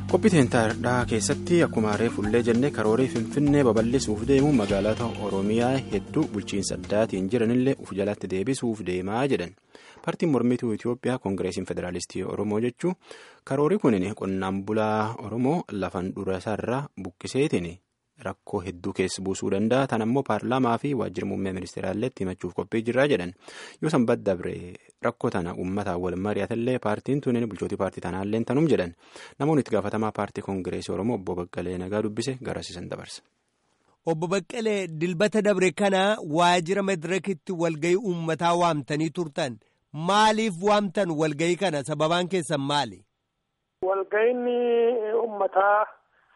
qophii teentaadhaa keessatti akkuma reefullee jennee karoorii finfinnee babal'isuuf deemuun magaalota oromiyaa hedduu bulchiinsa addaatiin jiranillee uf jalatti deebisuuf deemaa jedhan paartiin mormituu itiyoophiyaa koongireesiin federaalistii oromoo jechuun karoorii kunin qonnaan bulaa oromoo lafan durasaarraa buqqiseetiin rakkoo hedduu keessa buusuu danda'a tan ammoo paarlaamaa fi waajjira muummee ministeeraalleetti himachuuf qophii jirraa jedhan yoo sanbat dabre rakkoo tana uummataan wal mari'atallee paartiin tunin bulchootii paartii tanaallee tanum jedhan namoonni itti gaafatamaa paartii koongireesii oromoo obbo Baqqalee nagaa dubbise garasiisan dabarsa. Obbo Baqqalee dilbata dabre kana waajjira madirakitti walgayii uummataa waamtanii turtan maaliif waamtan walgayii kana sababaan keessan maali? Walgayiin uummataa.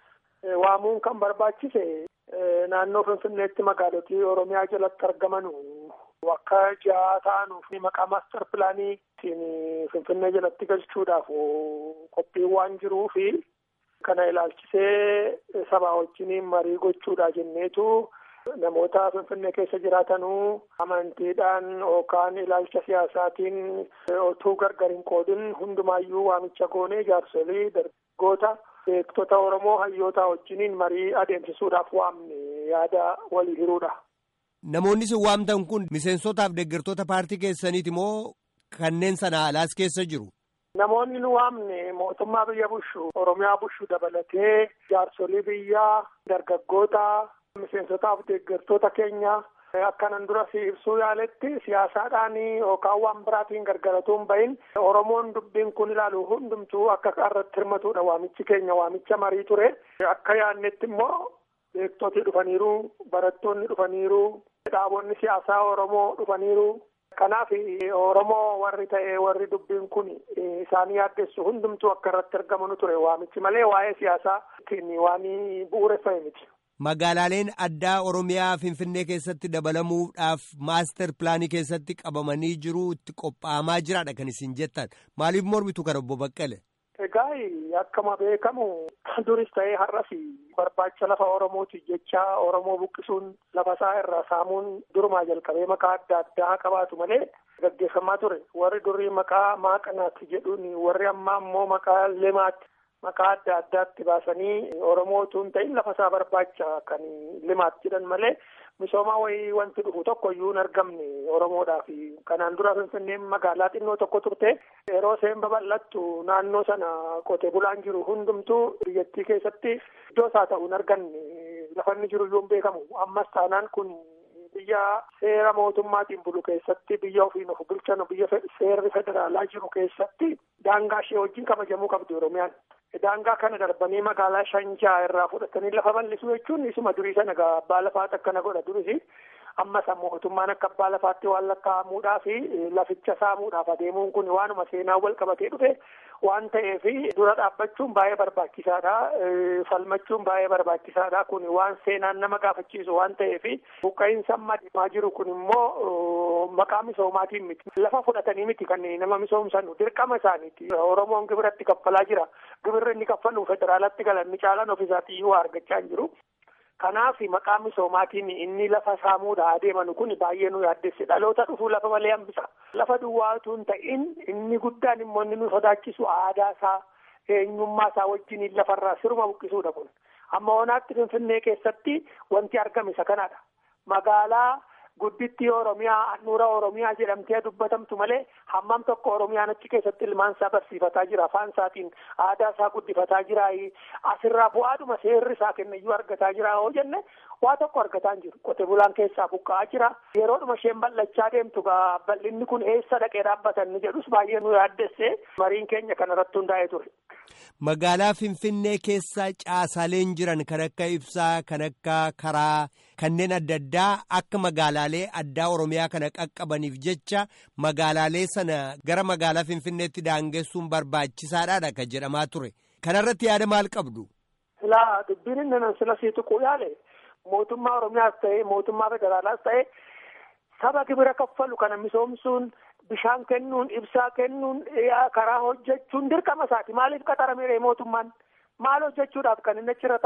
waamuun kan barbaachise naannoo finfinneetti magaalotii oromiyaa jalatti argaman akka ja'a ta'anuuf maqaa maastar pilaaniitiin finfinnee jalatti galchuudhaaf qophiin waan jiruu fi kana ilaalchisee sabaa wajjin marii gochuudha jenneetu namoota finfinnee keessa jiraatanuu amantiidhaan yookaan ilaalcha siyaasaatiin otuu gargar hin qoodin hundumaayyuu waamicha goonee jaarsolii dargaggoota. beektota Oromoo hayyoota wajjiniin marii adeemsisuudhaaf waamne yaada walii hiruudha. Namoonni isin waamtan kun miseensotaaf deeggartoota paartii keessaniiti moo kanneen sana alaas keessa jiru? Namoonni nu waamne mootummaa biyya bushu Oromiyaa bushu dabalatee jaarsolii biyyaa dargaggoota miseensotaaf deeggartoota keenya. Akkanan dura si ibsuu yaaletti siyaasaadhaan yookaan waan biraatiin gargaratuun bahin Oromoon dubbiin kun ilaalu hundumtuu akka irratti hirmatudha waamichi keenya waamicha marii ture. Akka yaadnetti immoo beektoti dhufaniiru, barattoonni dhufaniiru, dhaabonni siyaasaa Oromoo dhufaniiru. Kanaaf Oromoo warri ta'e warri dubbiin kun isaanii yaaddessu hundumtuu akka irratti argamu ture waamichi malee waa'ee siyaasaa waan bu'uureffame miti. Magaalaaleen addaa Oromiyaa Finfinnee keessatti dabalamuudhaaf maaster pilaanii keessatti qabamanii jiru itti qophaa'amaa jiraadha kan isin jettan maaliif mormitu kana obbo Baqqale? Egaa akkuma beekamu duris ta'ee har'as barbaacha lafa Oromooti jecha Oromoo buqqisuun lafa isaa irraa saamuun durumaa jalqabee maqaa adda addaa qabaatu malee gaggeeffamaa ture warri durii maqaa maaqanaatti jedhuun warri ammaa immoo maqaa limaatti. Maqaa adda addaatti baasanii Oromootu hin ta'in lafa isaa barbaacha kan limaatti jedhan malee misoomaa wayii wanti dhufu tokko iyyuu hin argamne Oromoodhaaf. Kanaan dura Finfinneen magaalaa xinnoo tokko turte yeroo isheen babal'attu naannoo sana qote bulaan jiru hundumtuu biyyattii keessatti iddoo isaa ta'u hin arganne lafa inni jiru iyyuu hin beekamu. Ammas taanaan kun biyya seera mootummaatiin bulu keessatti biyya ofiin of bulchan biyya seerri federaalaa jiru keessatti daangaa ishee wajjin kabajamuu qabdi Oromiyaan. Daangaa kana darbanii magaalaa Shanjaa irraa fudhatanii lafa bal'isuu jechuun isuma durii sana abbaa lafaatti akkana godha durisi. Ammas mootummaan akka abbaa lafaatti waan lakkaa'amuudhaa fi laficha saamuudhaaf adeemuun kun waanuma seenaa wal qabatee dhufe waan ta'eef dura dhaabbachuun baay'ee barbaachisaadha. Falmachuun baay'ee barbaachisaadha. Kun waan seenaan nama gaafachiisu waan ta'eef buqqa'iinsa amma deemaa jiru kun immoo maqaa misoomaatiin miti. Lafa fudhatanii miti kan nama misoomsanu dirqama isaaniiti. Oromoon gibiratti kaffalaa jira. Gibirri inni kaffalu federaalatti galan ni caalan ofiisaatii waa argachaa hin jiru. Kanaaf maqaa misoomaatiin inni lafa saamuudha adeemanu kun baay'ee nu yaaddesse dhaloota dhufuu lafa malee hambisa. Lafa duwwaatu hin ta'in inni guddaan immoo inni nu sodaachisu aadaa isaa eenyummaa isaa wajjin lafarraa siruma buqqisuudha kun. Amma onaatti Finfinnee keessatti wanti argame isa kanadha. Magaalaa guddittii Oromiyaa handhuura Oromiyaa jedhamtee dubbatamtu malee hammam tokko Oromiyaan achi keessatti ilmaan isaa barsiifataa jira afaan isaatiin aadaa isaa guddifataa jira asirraa bu'aadhuma seerri isaa kennayyuu argataa jira yoo jenne waa tokko argataa hin jiru qote bulaan keessaa buqqa'aa jira yeroodhuma isheen bal'achaa deemtu bal'inni kun eessa dhaqee dhaabbatan ni jedhus baay'ee nu yaaddesse mariin keenya kanarratti hundaa'ee ture. Magaalaa Finfinnee keessa caasaaleen jiran kan akka ibsaa kan akka karaa kanneen adda addaa akka magaalaalee addaa Oromiyaa kana qaqqabaniif jecha magaalaalee sana gara magaalaa Finfinneetti daangessuun barbaachisaadha kan jedhamaa ture. Kanarratti yaada maal qabdu? Silaa dubbiin inni nan sila sii tuquu yaale mootummaa Oromiyaas ta'ee mootummaa federaalaas ta'ee saba gibira kaffalu kana misoomsuun bishaan kennuun ibsaa kennuun karaa hojjechuun dirqama isaati maaliif qaxaramee mootummaan maal hojjechuudhaaf kan inni achirra taa'u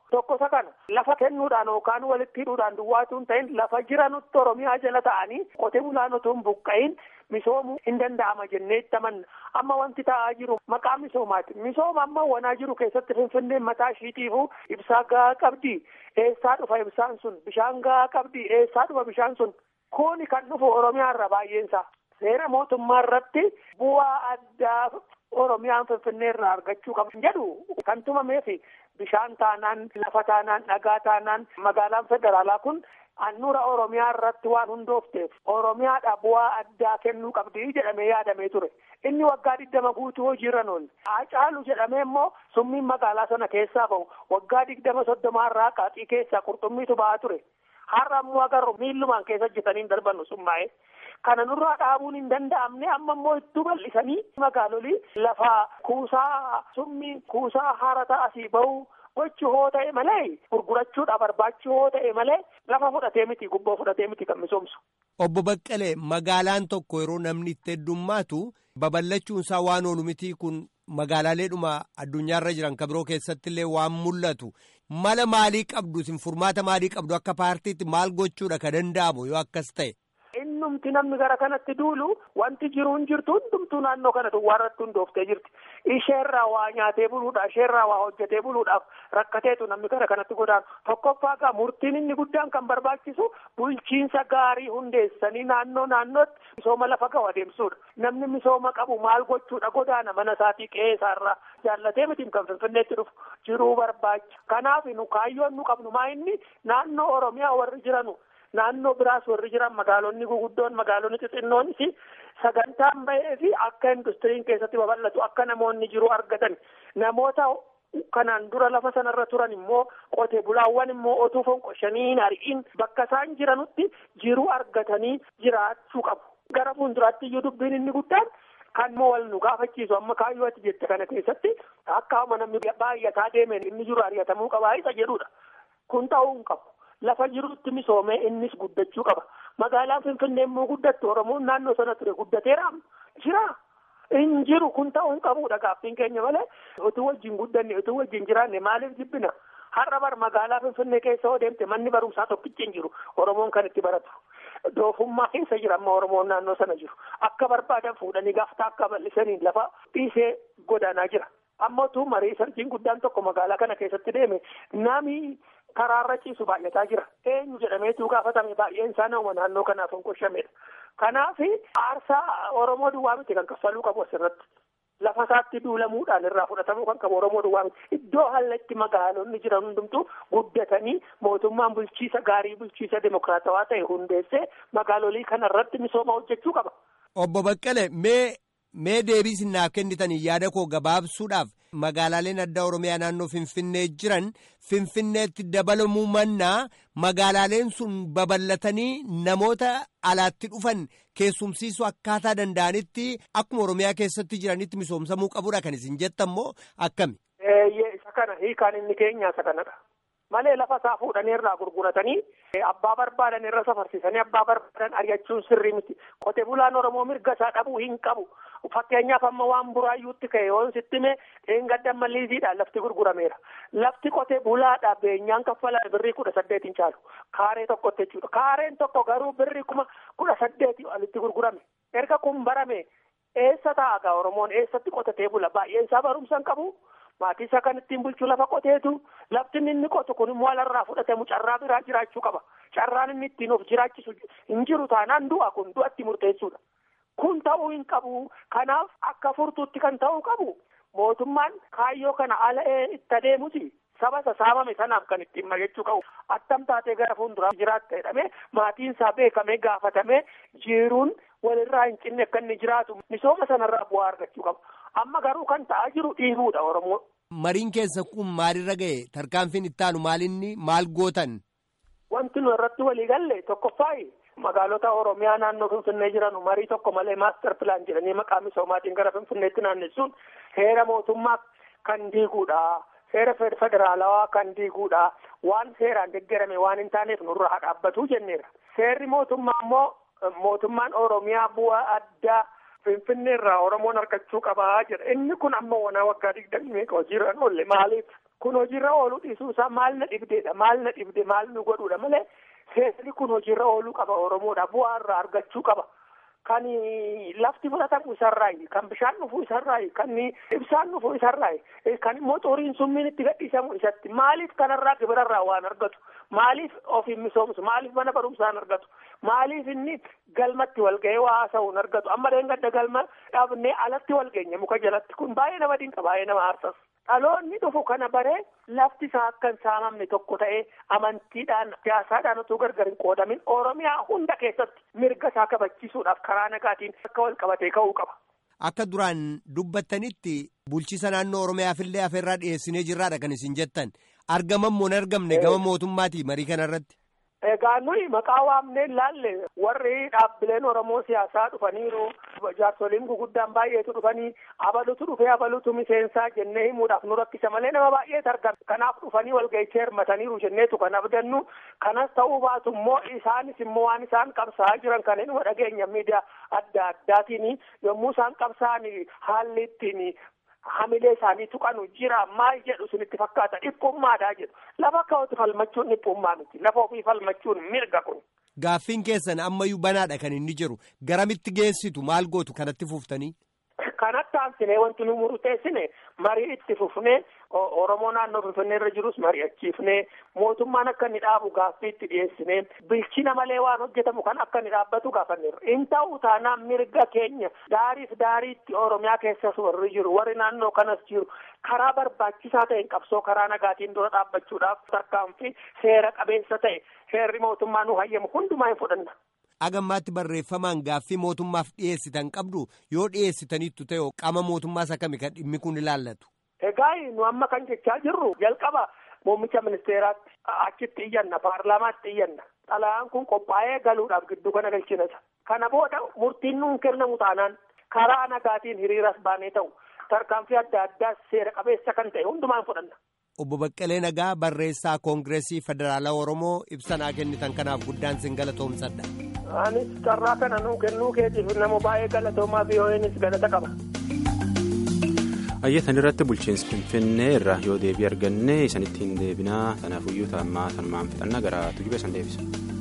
Tokko isa kana lafa kennuudhaan yookaan walitti hidhuudhaan duwwaatu hin ta'in lafa jiranutti Oromiyaa jala ta'anii qotee bulaan otoo hin buqqa'in misoomuu hin danda'ama jennee itti amanna. Amma wanti ta'aa jiru maqaa misoomaati. Misooma amma wanaa jiru keessatti Finfinneen mataa ishiitiifuu ibsaa gahaa qabdi. Eessaa dhufa ibsaan sun? Bishaan gahaa qabdi. Eessaa dhufa bishaan sun? Kuni kan dhufu Oromiyaa irra baay'eensaa. Seera mootummaa irratti bu'aa addaa Oromiyaan Finfinnee irraa argachuu qabu jedhu kan tumameefi bishaan taanaan lafa taanaan dhagaa taanaan magaalaan federaalaa kun handhuura Oromiyaa irratti waan hundoofteef Oromiyaadha bu'aa addaa kennuu qabdi jedhamee yaadamee ture. Inni waggaa digdama guutuu hojiirra oole. Hacaalu jedhamee immoo summiin magaalaa sana keessaa bahu waggaa digdama soddomaa irraa qaaxii keessaa qurxummiitu ba'aa ture. Har'a ammoo agarru miillumaan keessa hojjetanii hin darbannu summaa'ee. Kana nurraa dhaabuun hin danda'amne amma immoo itti bal'isanii magaalolii lafa kuusaa summii kuusaa harata asii bahu gochuu hoo ta'e malee gurgurachuudha barbaachuu hoo ta'e malee lafa fudhatee miti gubboo fudhatee miti kan misoomsu. Obbo Baqqalee magaalaan tokko yeroo namni itti heddummaatu babal'achuun isaa waan oolu miti kun magaalaaleedhuma addunyaarra jiran kan biroo keessatti illee waan mul'atu mala maalii qabdu isin furmaata maalii qabdu akka paartiitti maal gochuudha ka danda'amu yoo akkas ta'e. Innumti namni gara kanatti duulu wanti jiruun jirtu hundumtuu naannoo kana duwwaa irratti hundooftee jirti. Isheerraa waa nyaatee buluudhaaf, isheerraa waa hojjetee buluudhaaf rakkateetu namni gara kanatti godaanu. Tokkoffaa gaa murtiin inni guddaan kan barbaachisu bulchiinsa gaarii hundeessanii naannoo naannootti misooma lafa gahu adeemsuudha. Namni misooma qabu maal gochuudha godaana mana isaatii qe'ee isaarraa jaallatee miti kan finfinneetti dhufu jiruu barbaacha. Kanaaf nu kaayyoon nu qabnu maa inni naannoo Oromiyaa warri jiranu. Naannoo biraas warri jiran magaalonni guguddoon magaalonni xixinnoonis sagantaan bahee fi akka industiriin keessatti babal'atu akka namoonni jiru argatan namoota kanaan dura lafa sanarra turan immoo qote bulaawwan immoo otuu fonqoshanii hin ari'in bakka isaan jiranutti jiru argatanii jiraachuu qabu. Gara fuulduraatti iyyuu dubbiin inni guddaan kan immoo wal nu gaafachiisu amma kaayyoo ati jette kana keessatti akka namni baay'ataa deemeen inni jiru ari'atamuu qabaa isa jedhudha. Kun ta'uu hin qabu. Lafa jirutti misoomee innis guddachuu qaba. Magaalaan Finfinnee immoo guddattu Oromoon naannoo sana ture guddateera jira. In jiru kun ta'uu hin qabudha gaaffiin keenya malee utuu wajjin guddanne utuu wajjin jiraanne maaliif jibbina? Har'a bar magaalaa Finfinnee keessa yoo deemte manni barumsaa tokkichi hin jiru Oromoon kan itti baratu. Doofummaa keessa jira amma Oromoon naannoo sana jiru. Akka barbaadan fuudhanii gaaftaa akka bal'isanii lafa dhiisee godaanaa jira. Amma utuu marii sarjiin guddaan tokko magaalaa kana keessatti deeme nami karaarra ciisu baay'ataa jira. Eenyu jedhameetu gaafatame baay'een isaa nama naannoo kanaaf hin qoshamedha. Kanaaf aarsaa Oromoo duwwaa miti kan kaffaluu qabu asirratti. Lafa isaatti duulamuudhaan irraa fudhatamuu kan qabu Oromoo duwwaa miti. Iddoo hallatti magaalonni jiran hundumtuu guddatanii mootummaan bulchiisa gaarii bulchiisa dimokiraatawaa ta'e hundeessee magaalolii kanarratti misooma hojjechuu qaba. Obbo Baqqalee mee mee deebii isinaaf kennitanii yaada koo gabaabsuudhaaf magaalaaleen addaa Oromiyaa naannoo Finfinnee jiran Finfinneetti dabalamuu mannaa magaalaaleen sun babal'atanii namoota alaatti dhufan keessumsiisuu akkaataa danda'anitti akkuma Oromiyaa keessatti jiranitti misoomsamuu qabudha kan isin jettan moo akkami? Eeyyee isa kana hiikaan inni keenya isa kanadha. Malee lafa isaa fuudhanii irraa gurguratanii abbaa barbaadan irra safarsisanii abbaa barbaadan ari'achuun sirrii miti. Qote bulaan Oromoo mirga isaa dhabuu hin qabu. Fakkeenyaaf amma waan buraayyuutti ka'e yoon sitti mee dheengadda malliisiidhaan lafti gurgurameera. Lafti qote bulaadha beenyaan kaffalame birrii kudha saddeetiin caalu. Kaaree tokkotti jechuudha. Kaareen tokko garuu birrii kuma kudha saddeetii olitti gurgurame. Erga kun barame eessa taa'a Oromoon eessatti qotatee bula baay'een isaa barumsa hin qabu. Maatii isaa kan ittiin bulchuu lafa qoteetu lafti inni qotu kun immoo alarraa fudhatamu carraa biraa jiraachuu qaba. Carraan inni ittiin of jiraachisu hin jiru taanaan du'a kun du'atti murteessuudha. Kun ta'uu hin qabu. Kanaaf akka furtuutti kan ta'uu qabu mootummaan kaayyoo kana ala itti adeemuti. Saba saamame sanaaf kan ittiin mari'achuu qabu. Attam taatee gara fuulduraa jiraatta jedhamee maatiin isaa beekamee gaafatamee jiruun walirraa hin cinne akka inni jiraatu misooma sanarraa bu'aa argachuu qaba. Amma garuu kan ta'aa jiru dhiibuudha Oromoo. Mariin keessa kun maalirra ga'e tarkaanfiin ittaanu maalinni maal gootan? Wanti nu irratti walii galle tokkoffaayi magaalota Oromiyaa naannoo Finfinnee jiran marii tokko malee maaster pilaan jedhanii maqaa misoomaatiin gara Finfinneetti naannessuun heera mootummaa kan diiguudha. Seera federaalawaa kan diiguudha. Waan seeraan deeggarame waan hin taaneef nurraa haa dhaabbatu jenneera. Seerri mootummaa immoo mootummaan Oromiyaa bu'aa addaa Finfinnee irraa Oromoon argachuu qabaa jedha. Inni kun amma wanaa waggaa digdamii meeqa hojiirra oolle maaliif? kun hojiirra ooluu dhiisuusaa maal na dhibdeedha maal na dhibde maal nu godhuudha malee seerri kun hojiirra ooluu qaba oromoodha bu'aa irraa argachuu qaba. Kan lafti fudhatamu isarraayi kan bishaan dhufuu isarraayi kan ibsaan dhufuu isarraayi kan immoo xuriin summiin itti gadhiisamu isatti maaliif kanarraa gibirarraa waan argatu maaliif ofiin misoomsu maaliif mana barumsaan argatu maaliif inni galmatti walga'ee waa haasa'uun argatu amma gadda galma dhabnee alatti walgeenye muka jalatti kun baay'ee nama dinqa baay'ee nama aarsas. Dhaloonni dhufu kana baree lafti isaa akka hin saamamne tokko ta'ee amantiidhaan siyaasaadhaan utuu gargar hin qoodamin Oromiyaa hunda keessatti mirga isaa kabachiisuudhaaf karaa nagaatiin akka wal qabatee ka'uu qaba. Akka duraan dubbattanitti bulchiisa naannoo Oromiyaafillee afeerraa dhiyeessinee jirraadha kan isin jettan argaman moo hin argamne gama mootummaati marii kanarratti. Egaa nuyi maqaa waamnee laalle warri dhaabbileen Oromoo siyaasaa dhufaniiru jaarsoliin guguddaan baay'eetu dhufanii abalutu dhufee abalutu miseensaa jennee himuudhaaf nu rakkisa malee nama baay'eetu argama. Kanaaf dhufanii walga'ichee hirmataniiru jenneetu kan abdannu kanas ta'uu baatu immoo isaanis immoo waan isaan qabsaa'aa jiran kan inni dhageenya miidiyaa adda addaatiin yommuu isaan qabsaa'an haalli ittiin hamilee isaanii tuqanu jira maal jedhu sunitti fakkaata dhiphummaadhaa jedhu lafa ka'uutu falmachuun dhiphummaa miti lafa ofii falmachuun mirga kun. Gaaffiin keessan ammayyuu banaadha kan inni jiru garamitti geessitu maal gootu kanatti fuuftanii. Kanatti aansinee wanti nu murteessine marii itti fufnee Oromoo naannoo Finfinnee irra jirus mari'achiifnee mootummaan akka inni dhaabu gaaffii itti dhiyeessinee bilchina malee waan hojjetamu kan akka inni dhaabbatu gaafanneerra. In ta'u taanaan mirga keenya daariif daariitti Oromiyaa keessas warri jiru warri naannoo kanas jiru karaa barbaachisaa ta'een qabsoo karaa nagaatiin dura dhaabbachuudhaaf tarkaanfii seera qabeessa ta'e seerri mootummaa nu hayyamu hundumaa hin fudhanna. agammaatti barreeffamaan gaaffii mootummaaf dhiyeessitan qabdu yoo dhiyeessitaniittu ta'e qaama mootummaas akkami kan dhimmi kun ilaallatu. Egaa nu amma kan jechaa jirru jalqaba muummicha ministeeraatti achitti iyyanna paarlaamaatti iyyanna xalayaan kun qophaa'ee galuudhaaf gidduu kana galchinasa. Kana booda murtiin nuun kennamu taanaan karaa nagaatiin hiriiras baanee ta'u tarkaanfii adda addaa seera qabeessa kan ta'e hundumaan fudhanna. Obbo Baqqalee Nagaa barreessaa Koongireesii Federaalaa Oromoo ibsanaa kennitan kanaaf guddaan sin galatoomsadha. Anis carraa kana nuu kennuu keetiif nama baay'ee galatoomaa VOA'nis galata qaba. Ayyatan irratti bulchiinsi Finfinnee irraa yoo deebii arganne isanitti hin deebinaa kanaafuu iyyuu taa'ammaa sanumaan fixannaa gara tujuba san deebisa.